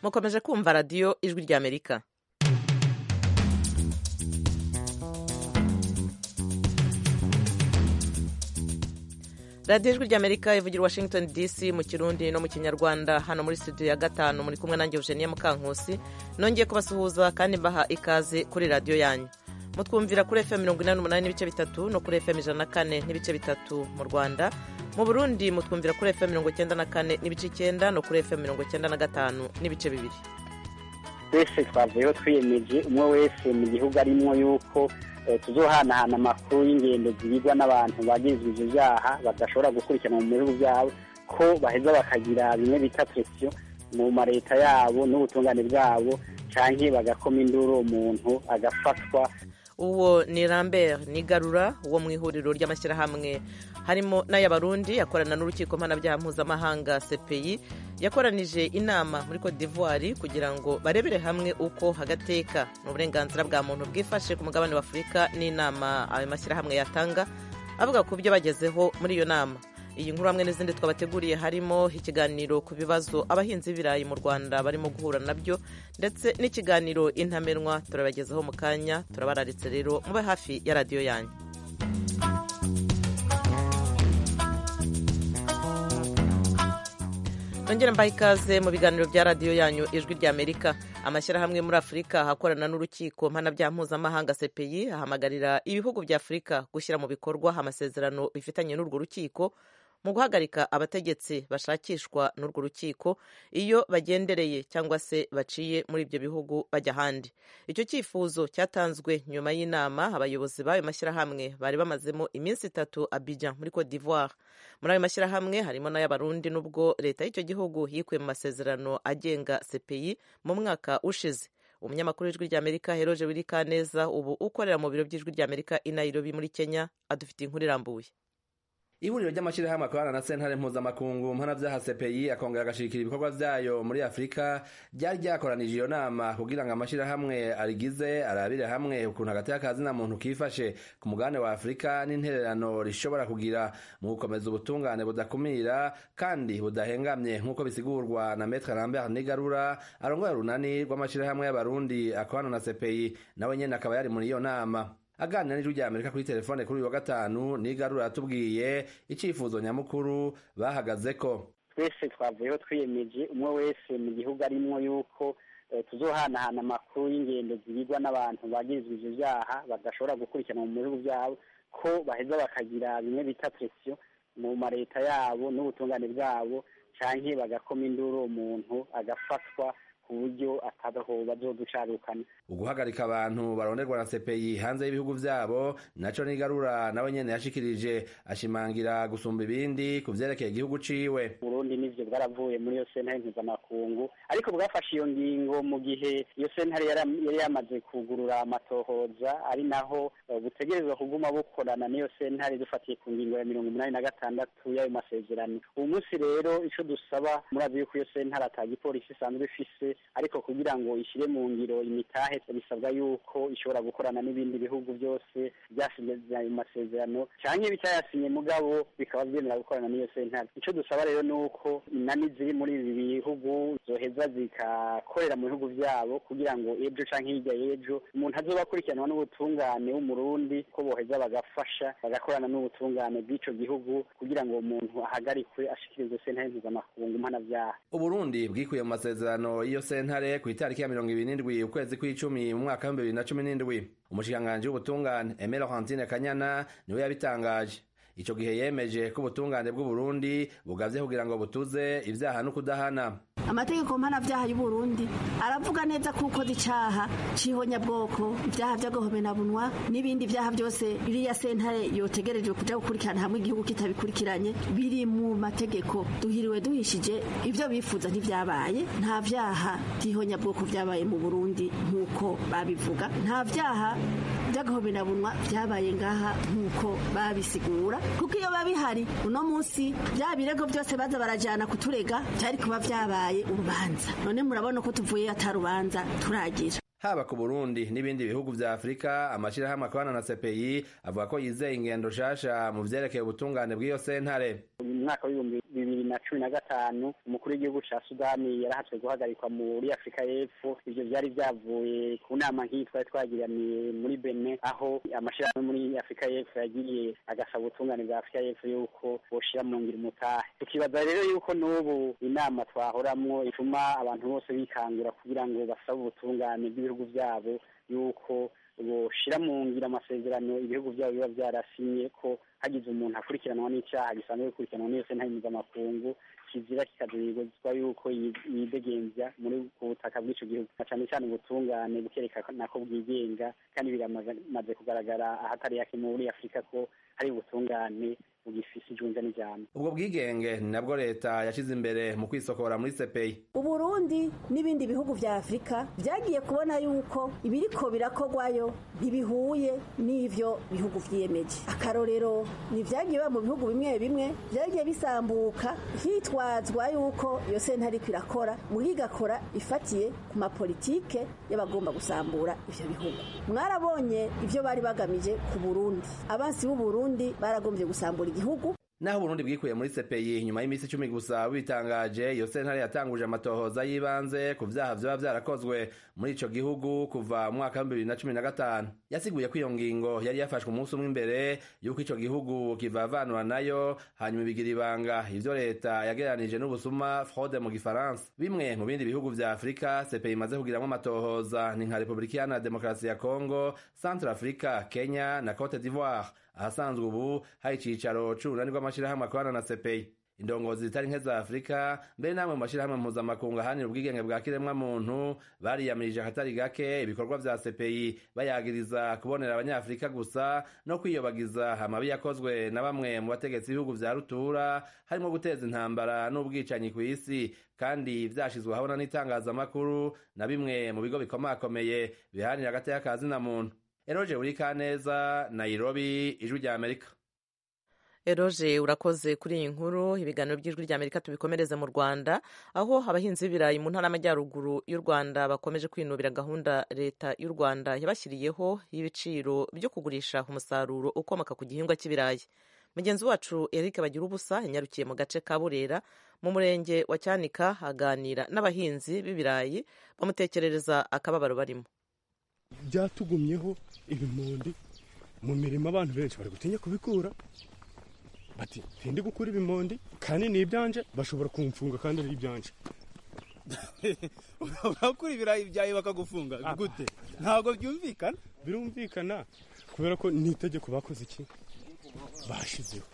mukomeje kumva radiyo ijwi ry'amerika radiyo ijwi ry'amerika ivugira washington dc mu kirundi no mu kinyarwanda hano muri studio ya gatanu muri kumwe nanjye eugenie mukankusi nongeye kubasuhuza kandi mbaha ikaze kuri radiyo yanyu mutwumvira kuri fm mirongo inani n'umunani n'ibice bitatu no kuri fm ijana na kane n'ibice bitatu mu rwanda mu burundi mutwumvira kuri fm mirongo icyenda na kane n'ibice icyenda no kuri fm mirongo icyenda na gatanu n'ibice bibiri twese twavuyeho twiyemeje umwe wese mu gihugu arimo yuko tuzohanahana amakuru y'ingendo zibigwa n'abantu bagirizwa ivyo vyaha badashobora gukurikirana mu bihugu vyabo ko baheza bakagira bimwe bita presiyo mu mareta yabo n'ubutungane bwabo canke bagakoma induru umuntu agafatwa uwo ni lambert nigarura wo mu ihuriro ry'amashyirahamwe harimo n'ay'abarundi akorana n'urukiko mpanabyaha mpuzamahanga cpi yakoranije inama muri cote d'ivoire kugira ngo barebere hamwe uko hagateka n'uburenganzira bwa muntu bwifashe ku mugabane w'afurika n'inama ayo mashyirahamwe yatanga avuga ku byo bagezeho muri iyo nama iyi nkuru hamwe n'izindi twabateguriye harimo ikiganiro ku bibazo abahinzi b'ibirayi mu rwanda barimo guhura nabyo ndetse n'ikiganiro intamenwa turabagezaho mu kanya turabararitse rero mube hafi ya radiyo yanyu nongere mbaha ikaze mu biganiro bya radiyo yanyu ijwi ry'amerika amashyirahamwe muri afurika ahakorana n'urukiko mpanabyaha mpuzamahanga cpi ahamagarira ibihugu bya afurika gushyira mu bikorwa amasezerano bifitanye n'urwo rukiko mu guhagarika abategetsi bashakishwa n'urwo rukiko iyo bagendereye cyangwa se baciye muri ibyo bihugu bajya ahandi icyo cyifuzo cyatanzwe nyuma y'inama abayobozi b'ayo mashyirahamwe bari bamazemo iminsi itatu Abidjan muri Cote d'Ivoire muri ayo mashyirahamwe harimo n'ay'abarundi n'ubwo leta y'icyo gihugu yikuye mu masezerano agenga CPI mu mwaka ushize umunyamakuru w'ijwi ry'amerika heroje wirikaneza ubu ukorera mu biro by'ijwi ry'amerika i Nairobi muri kenya adufitiye inkuru irambuye ihuriro ry'amashyirahamwe akorana na sentare mpuzamakungu mpanabyaha cpi akongera agashirikira ibikorwa vyayo muri afurika ryari ryakoranije iyo nama kugira ngo amashyirahamwe arigize arabire hamwe ukuntu hagati y'akazi na muntu kifashe ku mugabane wa afurika n'intererano rishobora kugira mu gukomeza ubutungane budakumira kandi budahengamye nk'uko bisigurwa na metre lambert nigarura arongoye urunani rw'amashyirahamwe y'abarundi akorana na cpi nawe nyene akaba yari muri iyo nama aganira n'ijwi rya amerika kuri telefone kuri uyu wa gatanu nigarura yatubwiye icyifuzo nyamukuru bahagazeko twese twavuyeho twiyemeje umwe wese mu gihugu arimo yuko tuzohanahana amakuru y'ingendo zibigwa n'abantu bagirizwa ivyo vyaha badashobora gukurikirana mu bihugu vyabo ko baheza bakagira bimwe bita presiyo mu mareta yabo n'ubutungane bwabo canke bagakoma induru umuntu agafatwa ku buryo ataho bazoducarukana uguhagarika abantu baronderwa na CPI hanze y'ibihugu vyabo naco nigarura nawe nyene yashikirije ashimangira gusumba ibindi ku vyerekeye igihugu ciwe Burundi nivyo bwaravuye muri iyo sentare mpuzamakungu ariko bwafashe iyo ngingo mu gihe iyo sentare yari yamaze kugurura amatohoza ari naho butegerezwa kuguma bukorana n'iyo sentare dufatiye ku ngingo ya mirongo umunani na gatandatu y'ayo masezerano ubu munsi rero ico dusaba murazi yuko iyo sentare ata gipolisi isanzwe ifise ariko kugira ngo ishyire mu ngiro imitahe bisabwa yuko ishobora gukorana n'ibindi bihugu byose byasinye ayo masezerano cyangwa bitayasinye mugabo bikaba byemera gukorana n'iyo sentare icyo dusaba rero ni uko inani ziri muri ibi bihugu zoheza zikakorera mu bihugu byabo kugira ngo ejo cyangwa hirya y'ejo umuntu azoba akurikiranwa n'ubutungane w'umurundi ko boheza bagafasha bagakorana n'ubutungane bw'ico gihugu kugira ngo umuntu ahagarikwe ashikirizwe sentare mpuzamakungu mpanabyaha uburundi bwikuye mu masezerano y'iyo sentare ku itariki ya mirongo ibiri n'indwi ukwezi kw'icumi mu mwaka w'ibihumbi bibiri na cumi n'indwi umushikiranganji w'ubutungane Aimé Laurentine Kanyana niwe yabitangaje ico gihe yemeje ko ubutungane bw'uburundi bugavye kugira ngo butuze ivyaha no kudahana amategeko mpanavyaha y'uburundi aravuga neza ko ukoze icaha c'ihonyabwoko ivyaha vy'agahomenabunwa n'ibindi vyaha vyose biriya sentare yotegerejwe kuja gukurikirana hamwe igihugu kitabikurikiranye biri mu mategeko duhiriwe duhishije ivyo bifuza ntivyabaye nta vyaha vy'ihonyabwoko vyabaye mu burundi nk'uko babivuga nta vyaha vy'agahomenabunwa vyabaye ngaha nk'uko babisigura kuko iyo babihari uno munsi vya birego vyose baza barajana kuturega vyari kuba vyabaye urubanza none murabona ko tuvuye atarubanza turagira haba ku burundi n'ibindi bihugu vya afurika amashirahamwe akorana na cpi avuga ko yizeye ingendo shasha mu vyerekeye ubutungane bw'iyo sentare mwaka w'ibihumbi bibiri na cumi na gatanu umukuru w'igihugu ca sudani yarahatswe guhagarikwa muri afurika y'epfo ivyo vyari vyavuye ku nama nk'iyi twari twagiraniye muri bene aho amashirahamwe muri afurika y'epfo yagiye agasaba ubutungane bwa afurika y'epfo yuko boshira mu ngiro umutahe tukibaza rero yuko n'ubu inama twahoramwo ituma abantu bose bikangura kugira ngo basabe ubutungane bw'ibihugu vyabo yuko boshira mu ngiro amasezerano ibihugu vyabo biba vyarasinye ko hagize umuntu akurikiranwa n'icyaha gisanzwe gukurikiranwa n'iyo sentare mpuzamakungu kizira kikazirizwa yuko yidegembya muri ku butaka bw'ico gihugu na cane cane ubutungane bukerekana ko bwigenga kandi biramaze kugaragara ahatari hake muri afurika ko hari ubutungane bugifise ijunja n'ijambo ubwo bwigenge ni nabwo leta yashize imbere mu kwisokora muri sepeyi uburundi n'ibindi bihugu vya afurika vyagiye kubona yuko ibiriko birakorwayo ntibihuye n'ivyo bihugu vyiyemeje akarorero ni vyagiye biba mu bihugu bimwe bimwe vyagiye bisambuka hitwazwa yuko iyo sentare ariko irakora muga igakora ifatiye ku mapolitike y'abagomba gusambura ivyo bihugu mwarabonye ivyo bari bagamije ku burundi abansi b'uburundi baragombye gusambura igihugu naho uburundi bwikuye muri sepeyi nyuma y'iminsi icumi gusa bitangaje iyo sentare yatanguje amatohoza y'ibanze ku vyaha vyoba vyarakozwe muri ico gihugu kuva mu mwaka wa bibiri na cumi na gatanu yasiguye ko iyo ngingo yari yafashwe umunsi umwe imbere y'uko ico gihugu kivavanura nayo hanyuma ibigira ibanga ivyo leta yagereranije n'ubusuma fraude mu gifaransa bimwe mu bindi bihugu vya afurika sepeyi imaze kugiramwo amatohoza ni nka repubulika iharanira demokarasi ya kongo centre africa kenya na cote d'ivoire ahasanzwe ubu hari icicaro c'urunani rw'amashirahamwe akorana na sepeyi indongozi zitari nke za afurika mbere namwe mu mashirahamwe mpuzamakungu ahanira ubwigenge bwa kiremwa muntu bariyamirije akatari gake ibikorwa vya sepeyi bayagiriza kubonera abanyafurika gusa no kwiyobagiza amabi yakozwe na bamwe mu bategetsi b'ibihugu vya rutura harimo guteza intambara n'ubwicanyi kw'isi kandi vyashizwe ahabona n'itangazamakuru na bimwe mu bigo bikomakomeye bihanira agateka ka zina muntu eroje buri kaneza nairobi ijwi rya amerika eroje urakoze kuri iyi nkuru ibiganiro by'ijwi rya amerika tubikomereze mu rwanda aho abahinzi b'ibirayi mu ntara y'amajyaruguru y'u rwanda bakomeje kwinubira gahunda leta y'u rwanda yabashyiriyeho y'ibiciro byo kugurisha umusaruro ukomoka ku gihingwa cy'ibirayi mugenzi wacu eric bagira ubusa yanyarukiye mu gace ka burera mu murenge wa cyanika aganira n'abahinzi b'ibirayi bamutekerereza akababaro barimo byatugumyeho ibimondi mu mirimo abantu benshi bari gutinya kubikura bati ntindi gukura ibimondi kandi ni ibyanje bashobora kumfunga kandi ari ibyanje urakura ibirayi byawe bakagufunga gute ntabwo byumvikana birumvikana kubera ko ni itegeko bakoze iki bashizeho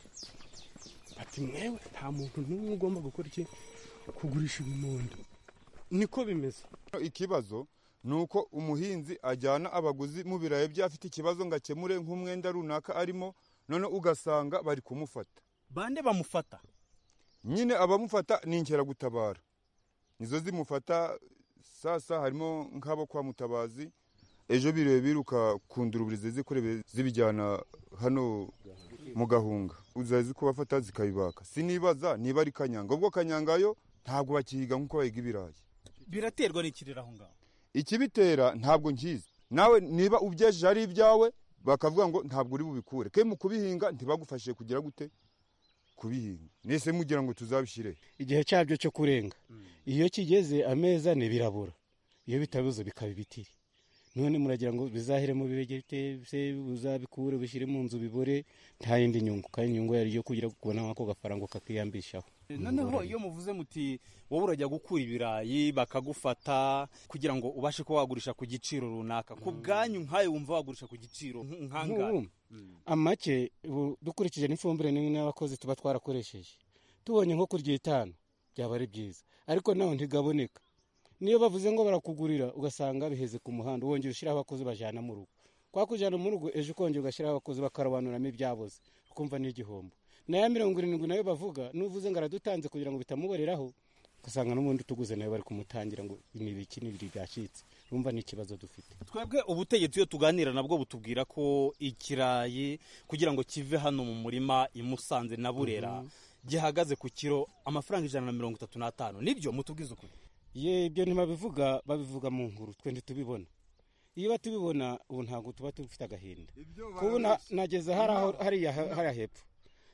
bati mwewe nta muntu n'umwe ugomba gukora iki kugurisha ibimondi niko bimeze ikibazo ni uko umuhinzi ajyana abaguzi mu birayi bye afite ikibazo ngo akemure nk'umwenda runaka arimo none ugasanga bari kumufata bande bamufata nyine abamufata ni inkeragutabara nizo zimufata sasa harimo nk'abo kwa mutabazi ejo biriwe biruka ku nduruburizi zikorebe zibijyana hano mu gahunga uzazi kubafata zikabibaka sinibaza niba ari kanyanga ubwo kanyangayo ntabwo bakihiga nk'uko bahiga ibirayi biraterwa n'ikirere aho ngaho ikibitera ntabwo nkizi nawe niba ubyejeje ari ibyawe bakavuga ngo ntabwo uri bubikure ke mu kubihinga ntibagufashije kugira gute kubihinga nese mugira ngo tuzabishyire igihe cyabyo cyo kurenga iyo kigeze ameza ni birabura iyo bitabuze bikaba ibitiri none muragira ngo bizahiremo bibegete se uzabikure bishyire mu nzu bibore nta yindi nyungu kandi inyungu yari iyo kugira kubona nk'ako gafaranga kakiyambishaho noneho iyo muvuze muti wowe urajya gukura ibirayi bakagufata kugira ngo ubashe kuba wagurisha ku giciro runaka ku bwanyu nkayo wumva wagurisha ku giciro nk'angahe amake dukurikije n'ifumbire n'abakozi tuba twarakoresheje tubonye nko kurya itanu byaba ari byiza ariko naho ntigaboneka niyo bavuze ngo barakugurira ugasanga biheze ku muhanda wongera ushyiraho abakozi bajyana mu rugo kwa kujyana mu rugo ejo ukongera ugashyiraho abakozi bakarobanuramo ibyaboze ukumva ni igihombo nayo mirongo irindwi nayo bavuga n'uvuze ngo aradutanze kugira ngo bitamuboreraho ugasanga n'ubundi tuguze nayo bari kumutangira ngo imibiki n'ibiri byacitse urumva ni ikibazo dufite twebwe ubutegetsi iyo tuganira nabwo butubwira ko ikirayi kugira ngo kive hano mu murima i Musanze na burera gihagaze ku kiro amafaranga ijana na mirongo itatu n'atanu nibyo mutubwize ukuri ye ibyo ntibabivuga babivuga mu nkuru twe ntitubibona iyo batubibona ubu ntabwo tuba dufite agahinda kubu nageze hariya hepfo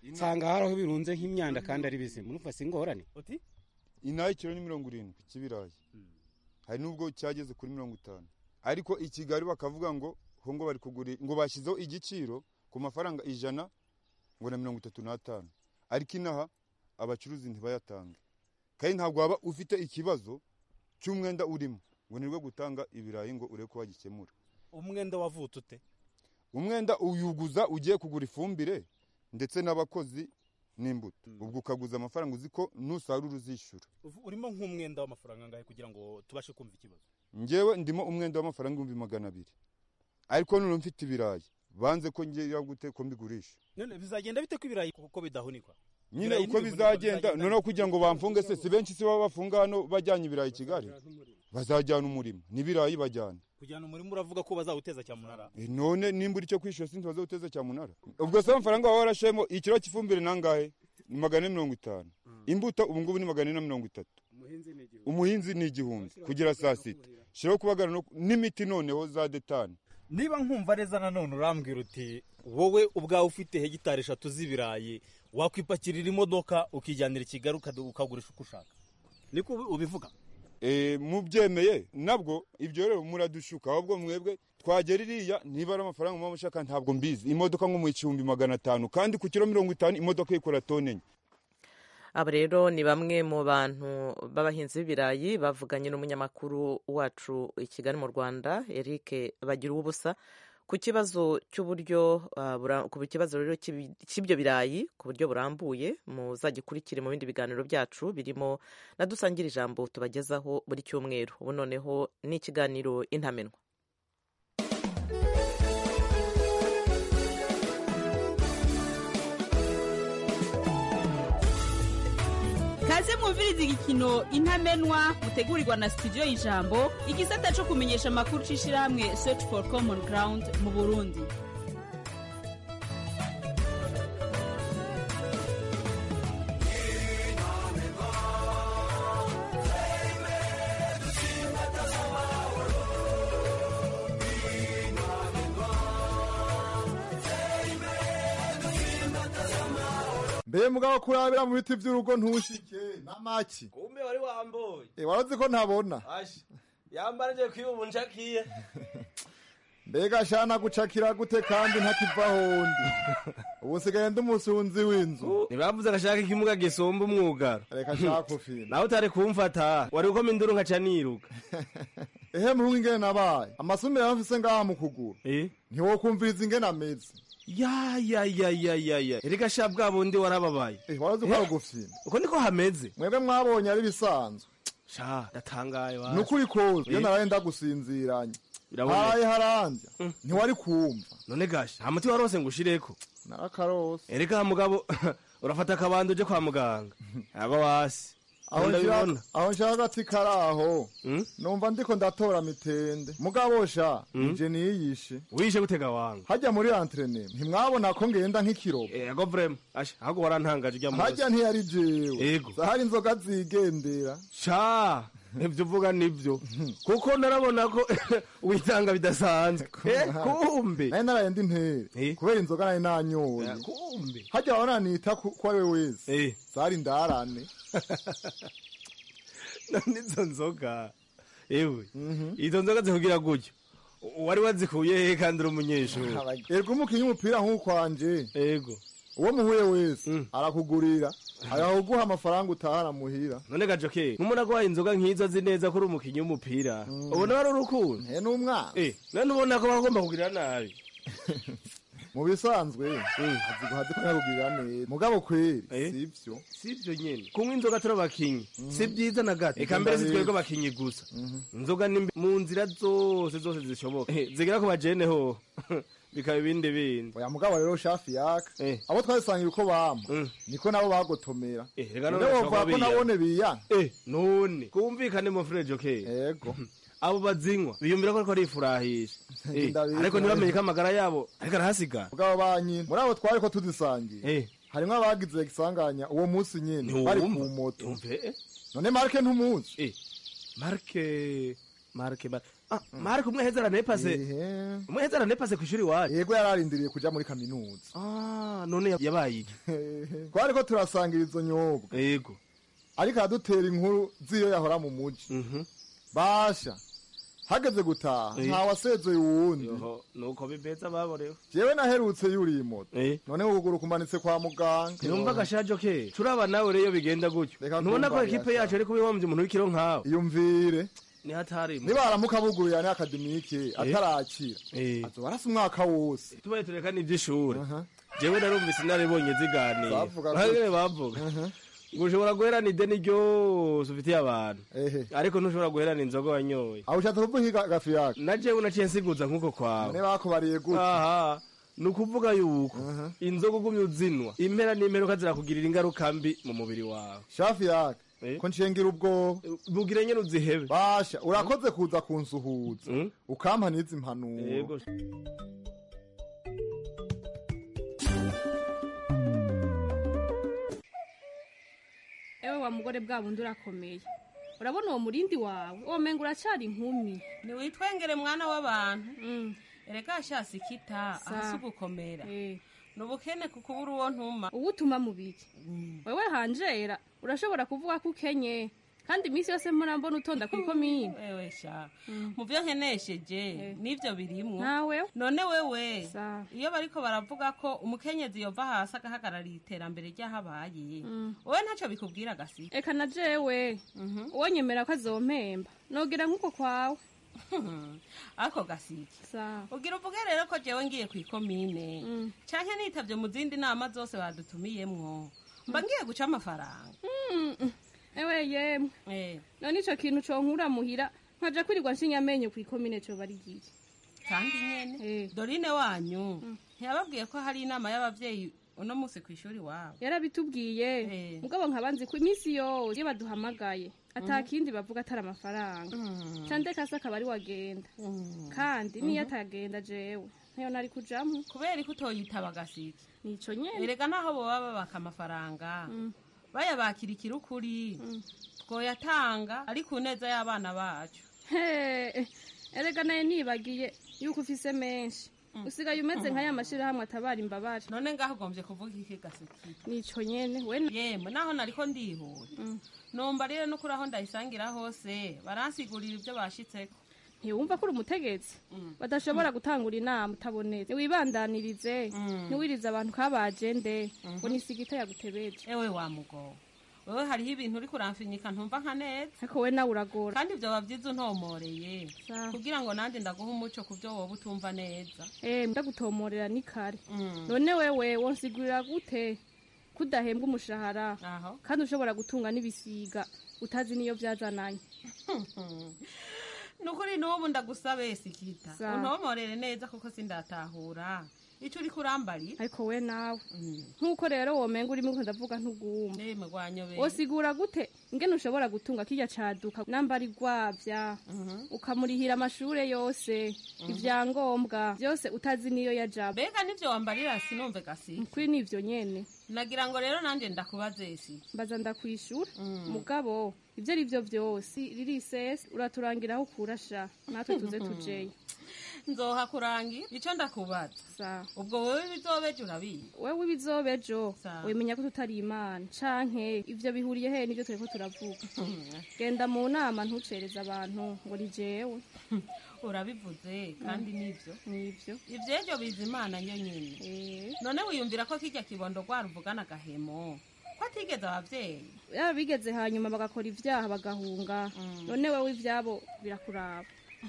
nsanga hari aho birunze nk'imyanda kandi ari bizima urumva si ingorane uti inaha ikiro ni mirongo irindwi cy'ibirayi hari n'ubwo cyageze kuri mirongo itanu ariko i kigali bakavuga ngo ho ngo bari kugura ngo bashyizeho igiciro ku mafaranga ijana ngo na mirongo itatu n'atanu ariko inaha abacuruzi ntibayatange kandi ntabwo waba ufite ikibazo cy'umwenda urimo ngo nirwo gutanga ibirayi ngo urebe ko wagikemura umwenda wavutse ute umwenda uyuguza ugiye kugura ifumbire ndetse n'abakozi n'imbuto ubwo ukaguza amafaranga uzi ko nusarura uzishyura Uvu- urimo nk'umwenda w'amafaranga angahe kugira ngo tubashe kumva ikibazo ngewe ndimo umwenda w'amafaranga ibihumbi magana abiri ariko none mfite ibirayi banze ko ngira gute ko mbigurisha none bizagenda bite ko ibirayi kuko bidahunikwa nyine Ibirayi uko ntibihunikwa, bizagenda bizagenda noneho kugira ngo bamfunge se si benshi si baba bafunga hano bajyanye ibirayi i kigali bazajyana umurimo n'ibirayi bajyana kujyana umurimo uravuga ko bazawuteza cyamunara E, none nimba uri cyo kwishyura sinzi bazawuteza cyamunara ubwo se amafaranga waba warashemo ikiro cy'ifumbire nangahe ni magana ane mirongo itanu imbuto ubu ngubu ni magana ane na mirongo itatu umuhinzi ni igihumbi kugera saa sita shiraho kubagara no- n'imiti noneho za detani niba nkumva neza nanone urambwira uti wowe ubwawe ufite hegitari eshatu z'ibirayi wakwipakirira imodoka ukijyanira i kigali ukadu- ukagurisha uko ushaka niko ubi- ubivuga e, mubyemeye nabwo ibyo rero muradushuka ahubwo mwebwe twagera iriya niba ari amafaranga muba mushaka ntabwo mbizi imodoka nko mu igihumbi magana atanu kandi ku kiro mirongo itanu imodoka ikora tone enye aba rero ni bamwe mu bantu b'abahinzi b'ibirayi bavuganye n'umunyamakuru wacu i kigali mu rwanda eric bagira ubusa ku kibazo cy'uburyo ah, bura- ku kibazo rero cy'ibi- cy'ibyo birayi ku buryo burambuye muzagikurikire mu bindi biganiro byacu birimo na dusangira ijambo tubagezaho buri cyumweru ubu noneho ni ikiganiro intamenwa kaze mwumviriza igikino intamenwa mutegurirwa na studio y'ijambo igisata cyo kumenyesha amakuru c'ishirahamwe search for common ground mu burundi mbe mugabo kurabira mu biti by'urugo ntushike n'amaki kumbe wari wamboye Eh, warazi ko ntabona asha yambara nje kwiba ubu nshakiye mbega shana gucakira gute kandi ntakiva hondi ubu nsigaye ndi umusunzi w'inzu ntibavuze agashaka ikimuga gisumba umwugaro reka shaka ufina nawe utari kumfata wari ukoma induru nkaca niruka ehe muhungu ingene nabaye amasumire yamfise ngaha mu kuguru Eh? ntiwokumviriza ingene ameze ya ya ya ya ya ya erega sha bwa bundi warababaye Eh, warazi ko ari ugufina uko niko hameze mwebwe mwabonye ari bisanzwe sha ndatangaye wa ni ukuri koza iyo Eh? naraye ndagusinziranye Biraboneka. haraye harandya ntiwari kumva none gasha nta muti warose ngo ushireko narakarose erega mugabo urafata akabando uje kwa muganga aba wasi aho ndabibona nshaka- aho nshaka agati kari aho numva ndiko ndatora mitende mugabo sha Mm. nje niyishe wishe gutega wanga hajya muri antrenema ntimwabona ko ngenda nk'ikirobo ego vrema asha ahubwo warantangaje ujya munsi hajya ntiyari jewe Ego. zahari inzoga zigendera sha ibyo uvuga nibyo kuko narabona ko witanga bidasanzwe Eh, kumbe nari naraye ndi ntere kubera inzoga nari nanyoye kumbe hajya wabona nita ku ku ari we wese zari ndarane none izo nzoga ewe izo nzoga zikugira gutyo wari wazikuye he kandi uri umunyeshuri erega umukinnyi w'umupira nk'ukwanje ego uwo muhuye wese arakugurira agahuguha amafaranga utahana muhira none gajoke nk'umuntu agwaye inzoga nk'izo azi neza ko uri umukinnyi w'umupira ubona wari urukundo he n'umwana eh none ubona ko bagomba kugirira nabi mu bisanzwe azi guhaza ko yakugirira neza mugabo kweri sivyo sivyo nyene kunywa inzoga turi abakinyi si byiza na gato eka mbere si twebwe abakinyi gusa inzoga ni mbi mu nzira zose zose zishoboka Eh, zigera ku bajene ho bikaba ibindi bindi oya mugabo rero shafi yaka abo twabisangira uko bama niko nabo bagotomera reka none none wovuga ko bashobora nabone biyana Eh, none kumvikane mu frejo ke yego abo bazinywa biyumvira ko ariko arifurahisha Eh, Ndabizi. ariko ntibamenye ko amagara yabo ariko arahasigara mugabo banyine muri abo twari ko tuzisangiye harimwo abagize igisanganya uwo munsi nyene bari ku moto none marke ntumuzi marke marke Mar- mariko umwe heza aranepase umwe heza aranepase ku ishuri iwacu yego yararindiriye kuja muri kaminuza Ah, none yabaye iki twari ko turasangira izo nyobwa yego ariko aradutera inkuru z'iyo yahora mu muji basha hageze gutaha Eh. ntawasezeye uwundi Yoho, nuko bibeza baborewe jewe naherutse yuriye moto none ukuguru kumanitse kwa muganga yumva agashajo ke turaba nawe rero iyo bigenda gutyo ntubona ko kumva ekipe birasa. yacu ariko bihombye umuntu w'ikiro nkawe iyumvire ni hatarimo nibaramuka buguruye ni akademike atarakira Eh. azoba arasa umwaka wose tubaye tureka n'iby'ishuri jewe narumvise naribonye ziganira Bavuga Bahagere gutya. bavuga ngo ushobora guherana ideni ryose ufitiye abantu ariko ntushobora guherana inzoga wanyoye aho ushatse kuvuga iki gafi yake na jewe naciye nsiguza nk'uko kwawe none bakubariye gutya aha ni ukuvuga yuko inzoga ugumye uzinwa impera n'imperuka zirakugirira ingaruka mbi mu mubiri wawe shafi yake ko nshengira ubwoba bugire nyene uzihebe basha urakoze kuza kunsuhuza ukampa n'izi mpanuro Yego. ewe wa mugore bwa bundi urakomeye urabona uwo murindi wawe uwo menga uracyari inkumi ntiwitwengere mwana w'abantu erega shasi kita Sa. ahasi ugukomera ni ubukene ku kubura uwo ntuma uwo utuma mu biki wewe hanjera urashobora kuvuga ko ukenye kandi iminsi yose mpora mbona utonda ku ikomine wewe sha mu byo nkenesheje n'ibyo birimwo nawe none wewe iyo bariko baravuga ko umukenyezi yova hasi agahagarariye iterambere ry'ahabaye wowe ntacyo bikubwira gasi eka na jewe uwo nyemera ko azompemba nogira nk'uko kwawe ako gasiki ugira uvuge rero ko jewe ngiye ku ikomine canke nitavye mu zindi nama zose badutumiyemwo mba ngiye guca amafaranga ewe yemwe none ico kintu conkura muhira nkaja kwirirwa nshinya amenyo ku ikomine coba ari gihe kandi nyene dorine wanyu ntiyababwiye ko hari inama y'abavyeyi uno musi ku ishuri wabo yarabitubwiye mugabo nkaba nzi ko iminsi yose iyo baduhamagaye ata kindi bavuga atari amafaranga candeka se akaba ari wagenda kandi niyo atagenda jewe ntayo nari kujamwo kubera ko utoyitaba gasiki nico nyene erega naho boba babaka amafaranga bayabakira ikirukuri twoyatanga ari ku neza y'abana bacu He, erega naye nibagiye yuko ufise menshi usigaye umeze nka ya mashirahamwe atabara imbabare none ngaho ugombye kuvuga iki gasiki nico nyene we yemwe naho nariko ndihuta numva rero no kuri aho ndayisangira hose baransigurira ibyo bashitseko ntiwumva ko uri umutegetsi badashobora gutangura inama utabonetse ntiwibandanirize ntiwirize abantu kabajende ngo nisigita yagutebeje ewe wa mugo wewe hariho ibintu uri kuramfinyika ntumva nka neza ariko we nawe uragora kandi ibyo bavyiza untomoreye kugira ngo nanjye ndaguha umuco ku byo wowe utumva neza eh ndagutomorera ni kare none wewe wonsigurira gute kudahembwa umushahara kandi ushobora gutunga n'ibisiga utazi niyo byazananye nukuri n'ubu ndagusabe sikita Sa. untomorere neza kuko sindatahura ico uri kurambarira ariko we nawe nk'uko rero womenga urimo ndavuga ntuguma ndeme rwanyobe wosigura gute ingene ushobora gutunga kirya caduka nambari gwavya ukamurihira amashure yose ivyangombwa vyose utazi niyo yajaba mbega nivyo wambarira sinumve gasi kuri nivyo nyene nagira ngo rero nanje ndakubaze si mbaza ndakwishura mugabo ivyo ari vyo vyose ririsesi uraturangira aho ukurasha natwe tuze tujeye nzoha kurangira ico ndakubaza ubwo wewe bizobeje urabizi wewe ibizobejo wemenya ko tutari imana canke ivyo bihuriye he nivyo turiko turavuga genda mu nama ntucereze abantu ngo ni jewe urabivuze kandi nivyo nivyo ivyejo biza imana nyo nyene none wiyumvira ko kirya kibondo rwaruvugana agahemo ko atigeze abavyeyi yaba bigeze hanyuma bagakora ivyaha bagahunga none wewe ivyabo birakuraba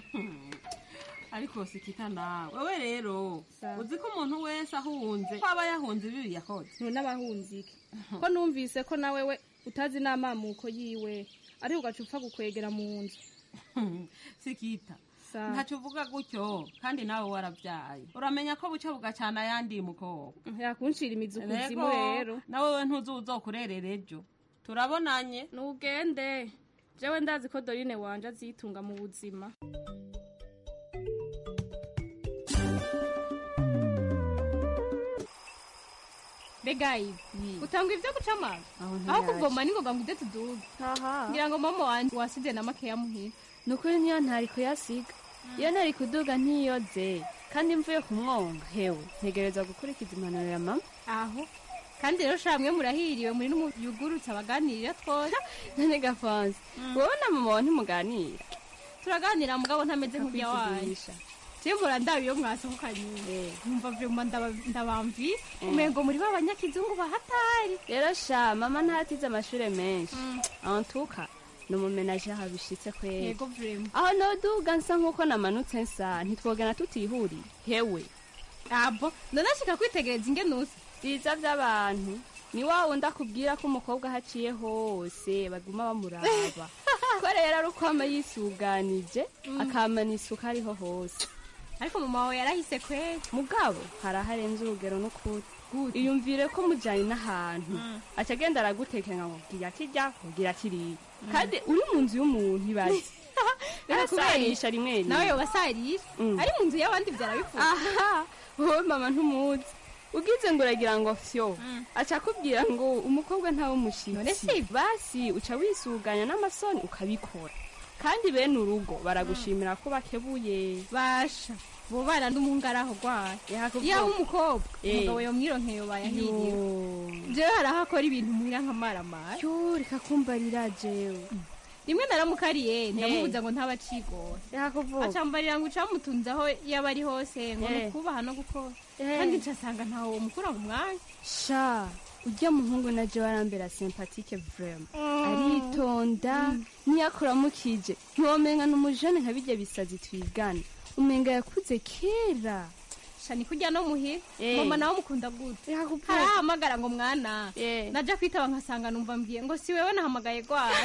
ariko sikita nawe wewe rero uzi ko umuntu wese ahunze ko aba yahunze ibibi yakoze none abahunze iki ko numvise ko nawe we utazi n'amamuko yiwe ariko ugaca upfa gukwegera mu nzu sikita ntacyo uvuga gutyo kandi nawe warabyaye uramenya ko buca bugacana ayandi mukobwa yakunshira imizi ukuzimu rero nawe we ntuzi uzokurerera ejo turabonanye nugende jewe ndazi ko dorine wanje azitunga mu buzima mbega ibi utanga ibyo guca amazi aho kuvoma ningoga ngo ujye tuduge ngira ngo mama wanje wasize na makeya muhira ni ukuri niyo ntari kuyasiga iyo nari kuduga ntiyoze kandi mvuye kumwonga hewe ntegereza gukurikiza impanuro ya mama aho kandi rero shamwe murahiriwe muri n'umuyugurutse abaganirira twose none gafanze wowe na mama wawe ntimuganira turaganira mugabo ntameze nk'urya wayo Akakwivugisha. Timbura ndabi yo mwasohokanye nkumva vyuma ndabamvi umengo muri ba banyakizungu bahatari rero sha mama ntatize amashure menshi antuka ni umumenaje aho bishitse kwera yego vrema aho noduga nsa nk'uko namanutse nsa ntitwogana tutihuriye hewe abo ndonashika kwitegereza ingene usa biza by'abantu ni wa wundi akubwira ko umukobwa ahaciye hose baguma bamuraba ko rero ari uko aba yisuganije akamana isuka ariho hose ariko mama wawe yarahise kwera mugabo hari aho arenze urugero n'ukuri iyumvire ko mujyanye n'ahantu aca agenda aragutekera ngo bwira kirya bwira kiriya kandi uri mu nzu y'umuntu ibaze arasarisha rimwe rimwe nawe yobasarisha Mm. ari mu nzu y'abandi byarabifuza aha wowe mama ntumuzi ugize ngo uragira ngo fyo aca akubwira ngo umukobwa ntawe umushyitsi basi uca wisuganya n'amasoni ukabikora kandi bene urugo baragushimira ko bakebuye basha bo bana n'umungaraho rwayo yaba umukobwa Eh. umugabo yomwironkeye bayahiriwe jewe hari aho akora ibintu mwira nk'amaramara yo reka kumbarira jewe rimwe naramukariye ndamubuza ngo ntaba acigora yakuvuga acambarira ngo ucamutunze aho yaba ari hose ngo Eh. nukubaha no gukora Eh. kandi ncasanga ntawe womukura mu mwanya sha ujya muhungu na jewe arambera sympathique vraiment aritonda niyakuramukije ntiwomenga ni umujene nka bijya bisazi twigana umenga yakuze kera shani kurya no muhira Eh. mama nawe mukunda gute harahamagara ngo mwana naja kwitaba nkasanga numva mbwiye ngo si wewe nahamagaye gwara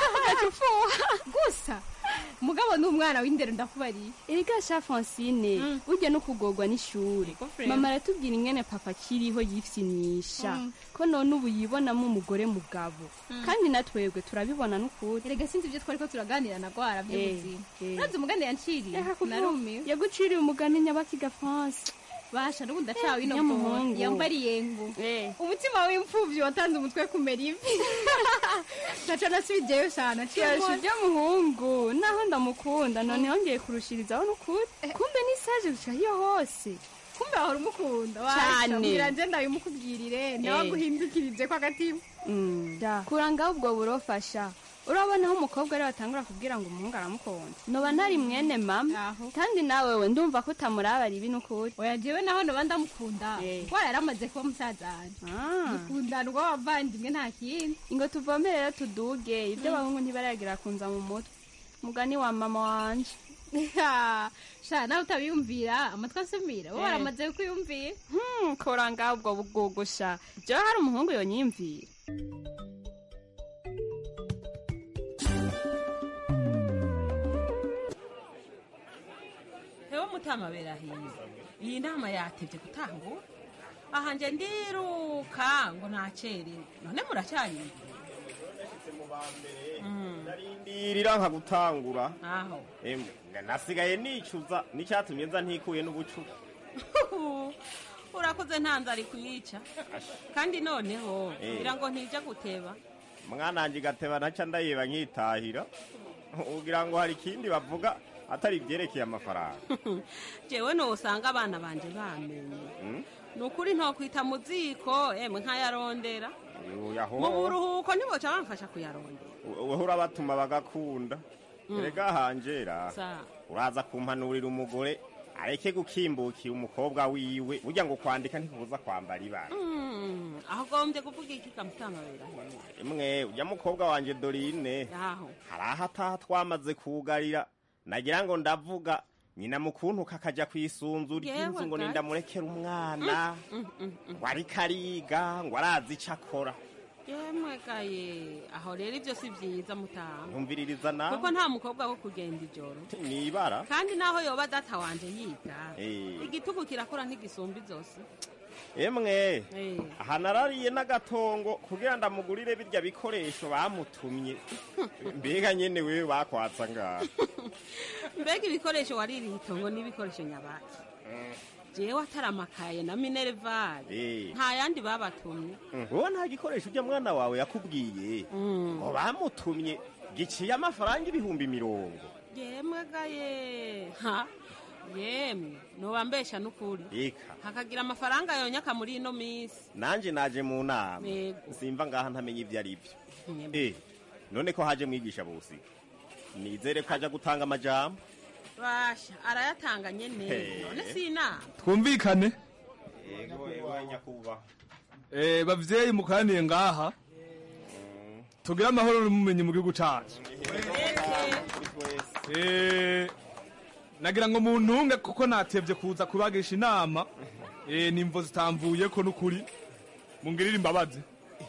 gusa mugabo ni umwana w'indero ndakubariye erega sha francine burya no kugorwa n'ishuri frere. mama aratubwira ingene papa akiriho yifyinisha Mm. ko none ubu yibonamo umugore mugabo Mm. kandi natwebwe turabibona n'ukuri erega sinzi ibyo twariko turaganira na gwara by'ubuzima Eh, eh. nazi umugani yanciriye Reka kuvuga. narumiwe yaguciriye umugani nyabakiga france basha n'ubu ndacawe ino Nyamuhungu. bworo yambariye ngo umutima w'imfuvyi watanze umutwe kumera ivi naca nasubijeyo shana Yasha ujya muhungu naho ndamukunda none yongeye kurushirizaho n'ukuri kumbe n'isaje guca hiyo hose kumbe wahora umukunda Cane. washa nje ndabimukubwirire nawe Eh. aguhindukirije ko agatima kurangaho ubwo burofasha urabona aho umukobwa ari batangura kubwira ngo umuhungu aramukunda noba ntari mwene mama kandi nawe we ndumva ko utamurabara ibi n'ukuri oya jewe naho noba ndamukunda kuko yaramaze kuba musaza wanje dukundana urwo wavandimwe nta kindi ngo tuvome rero tuduge ibyo abahungu ntibaragira kunza mu mutwe mugani wa mama wanje sha nawe utabiyumvira amatwi asumira bo Eh. baramaze kwiyumvira Hmm, kora ngaho ubwo bugugusha jewe hari umuhungu yonyiyumvira hewe mutama berahiye iyi nama yatevye gutangura aha nje ndiruka ngo nacerewe none muracyari ndarindira nka gutangura aho Emwe, nasigaye nicuza n'icyatumye nza ntikuye n'ubucu urakoze ntanze ari kuyica kandi noneho Eh. ngira ngo ntija guteba mwana wanjye gateba ntaca ndayeba nkitahira ugira ngo hari ikindi bavuga atari ibyerekeye amafaranga jewe nosanga abana banje bamenye Hmm? ni ukuri ntokwita mu ziko emwe nkayarondera Uyu aho mu buruhuko ntiboca bamfasha kuyarondera weho urabatuma bagakunda Mm. erega hanjera Sa. uraza kumpanurira umugore areke gukimbukira umukobwa wiwe burya ngo kwandika ntikubuza kwambara ibara Mm, aho gombye kuvuga iki kamutama berahiye imwe ujya mukobwa wanjye dorine aho hari aho ataha twamaze kugarira nagira ngo ndavuga nyina mukuntu kakajya ku isunzu ry'inzu ngo Yewe ga. nindamurekera umwana Mm, mm, mm. ngo ariko ariga ngo arazi icyo akora yemwe gaye aho rero ibyo si byiza mutama ntumviririza nawe kuko nta mukobwa wo kugenda ijoro ni ibara kandi naho yoba data wanje yiga Eh. igitugu kirakora ntigisumba izose emwe Eh. aha narariye n'agatongo kugira ndamugurire birya bikoresho bamutumye mbega nyene wewe bakwatsa ngaha mbega ibikoresho waririye itongo n'ibikoresho nyabaki jewe ataramakaye na minervari Eh. nta yandi babatumye wowe nta gikoresho ujya mwana wawe yakubwiye ngo bamutumye giciye amafaranga ibihumbi mirongo yemwe gaye ha yemwe nobambesha n'ukuri eka hakagira amafaranga yonyaka muri ino minsi nanje naje mu nama Yego. simva ngaha ntamenya ivyo ari vyo eh none ko haje mwigisha bose nizere ko aja gutanga amajambo basha arayatanga nyene He. none si inama twumvikane yego yego nyakubahwa Eh, bavyeyi mukoraniye ngaha tugire amahoro n'umumenyi mu gihugu cacu Eh, nagira ngo muntunge kuko natevye kuza kubagisha inama Eh, nimvo zitamvuyeko n'ukuri mungirire imbabazi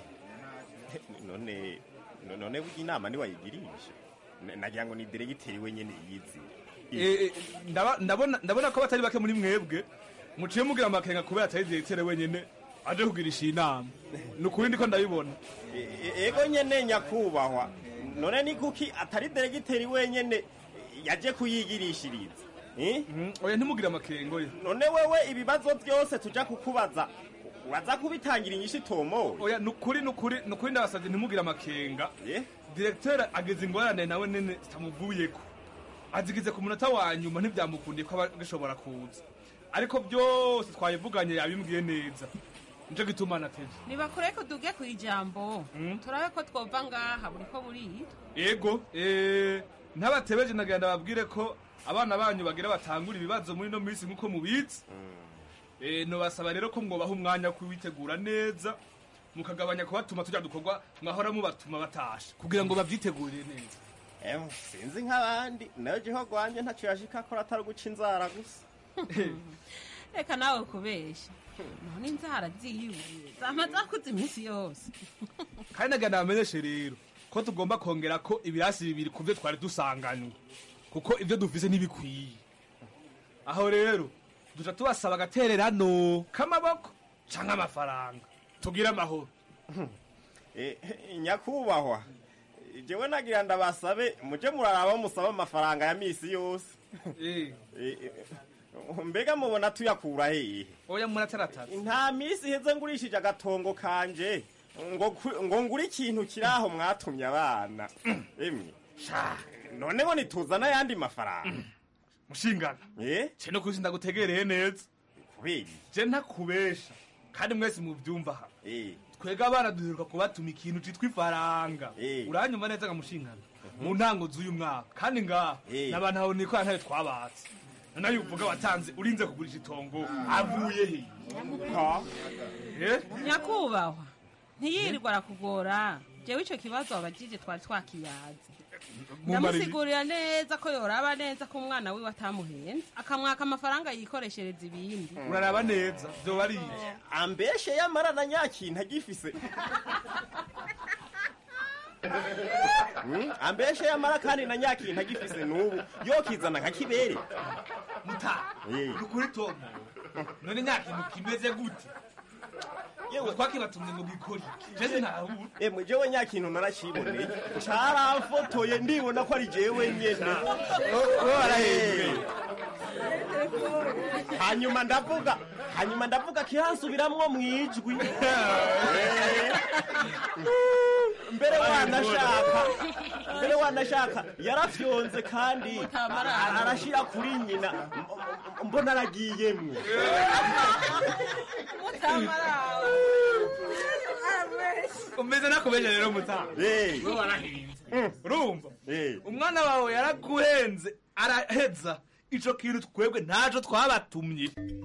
none no- none burya inama niwayigirisha N- nagira ngo ni diregiteri wenyene yizi Eh, eh, ndaba- ndabona ndabona ko batari bake muri mwebwe muciye mugira amakenga kubera atari diregiteri wenyene aje kugirisha inama ni ukuri ndiko ndabibona E- e- ego nyene nyakubahwa none ni kuki atari diregiteri wenyene yaje kuyigirishiriza Eh? oya ntimugire amakengo ye none wewe ibibazo byose tuja kukubaza uraza kubitangira inyishu itomoye oya nukuri nukuri nukuri ndabasavye ntimugire amakenga diregiteri ageze ingorane nawe nene zitamuvuyeko azigize ku munota wa nyuma ntivyamukundiye ko aba gishobora kuza ariko byose twabivuganye yabimbwiye neza nico gituma natevye nibakure ko duge ku ijambo turabe ko twova ngaha buri ko burira ego eh, ntabatebeje nagira ndababwire ko abana banyu bagira batangura ibibazo muri ino minsi nk'uko mubizi Eh, nobasaba rero ko mwobaha umwanya wo kuwitegura neza mukagabanya kubatuma tujya dukorwa mwahora mubatuma batasha kugira ngo babyitegurire neza Em, sinzi nk'abandi nayo jeho rwanje ntaco yashika akora atari guca inzara gusa reka nawe kubesha none inzara ziwe zama zakuze iminsi yose kandi nagira ndabamenyeshe rero ko tugomba kongera ko ibirasi bibiri ku byo twari dusanganywe kuko ibyo dufise ntibikwiye aho rero duca tubasaba agatererano k'amaboko canke amafaranga tugire amahoro Eh, nyakubahwa jewe nagira ndabasabe muje muraraba musaba amafaranga ya misi yose Eh, eh, mbega mubona tuyakura hehe oya murataratara nta misi iheze ngurishije agatongo kanje ngo ku- ngo ngure ikintu kiri aho mwatumye abana emwe sha none ngo nituzana ayandi mafaranga mushingana eh ce no kuzi ndagutegereye neza kubera je ntakubesha kandi mwese muvyumva aha eh twega abana duheruka kubatuma ikintu citwa ifaranga uranyuma neza nga mushingana mu ntango z'uyu mwaka kandi ngaha n'abantu aho nikora ntayo twabatse none uvuga watanze urinze kugurisha itongo avuye he Ha? Eh? nyakubahwa ntiyirirwa arakugora jewe ico kibazo wabajije twari twakiyaze ndamusigurira neza ko yoraba neza ko umwana wiwe atamuhenze akamwaka amafaranga yikoreshereza ibindi uraraba neza vyoba ari iki ambeshe yamara na nyakintu agifise Hmm? ambeshe yamara kandi na nyakintu agifise n'ubu yokizana nka kibere muta nukuri tomu none nyakintu kimeze gute yewe twakibatumye ngo gikore jeze ntahura emwe jewe nyakintu narakiboneye caramfotoye ndibona ko ari jewe nyene wowe warahembwe. hanyuma ndavuga hanyuma ndavuga kiransubiramwo mwijwi mbere wanashaka mbere wanashaka yarafyonze kandi arashira kuri nyina M- m- mbona aragiyemwo umeze nakubeje rero mutaha Hey. we warahinze urumva umwana wawe yaraguhenze araheza ico kintu twebwe ntaco twabatumye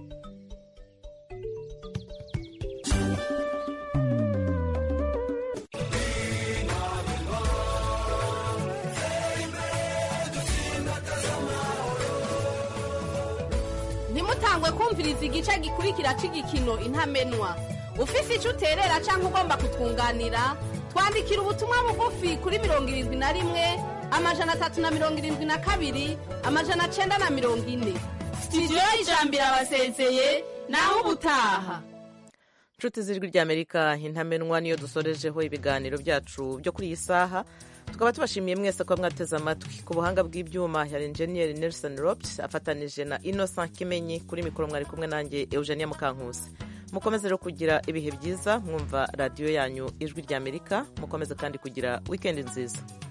ntimutangwe kumviriza igice gikurikira cy'igikino intamenwa ufise icyo uterera cyangwa ugomba kutwunganira twandikira ubutumwa bugufi kuri mirongo irindwi na rimwe amajana atatu na mirongo irindwi na kabiri amajana cyenda na mirongo ine sitidiyo y'ijambo irabasezeye naho ubutaha inshuti z'ijwi ry'amerika intamenwa niyo dusorejeho ibiganiro byacu byo kuri iyi saha tukaba tubashimiye mwese ko mwateze amatwi ku buhanga bw'ibyuma ya enjeniyeri nelson ropt afatanije na innocent kimenyi kuri mikoro mwari kumwe nanjye eugenia mukankusi mukomeze rero kugira ibihe byiza mwumva radiyo yanyu ijwi ry'amerika mukomeze kandi kugira wikendi nziza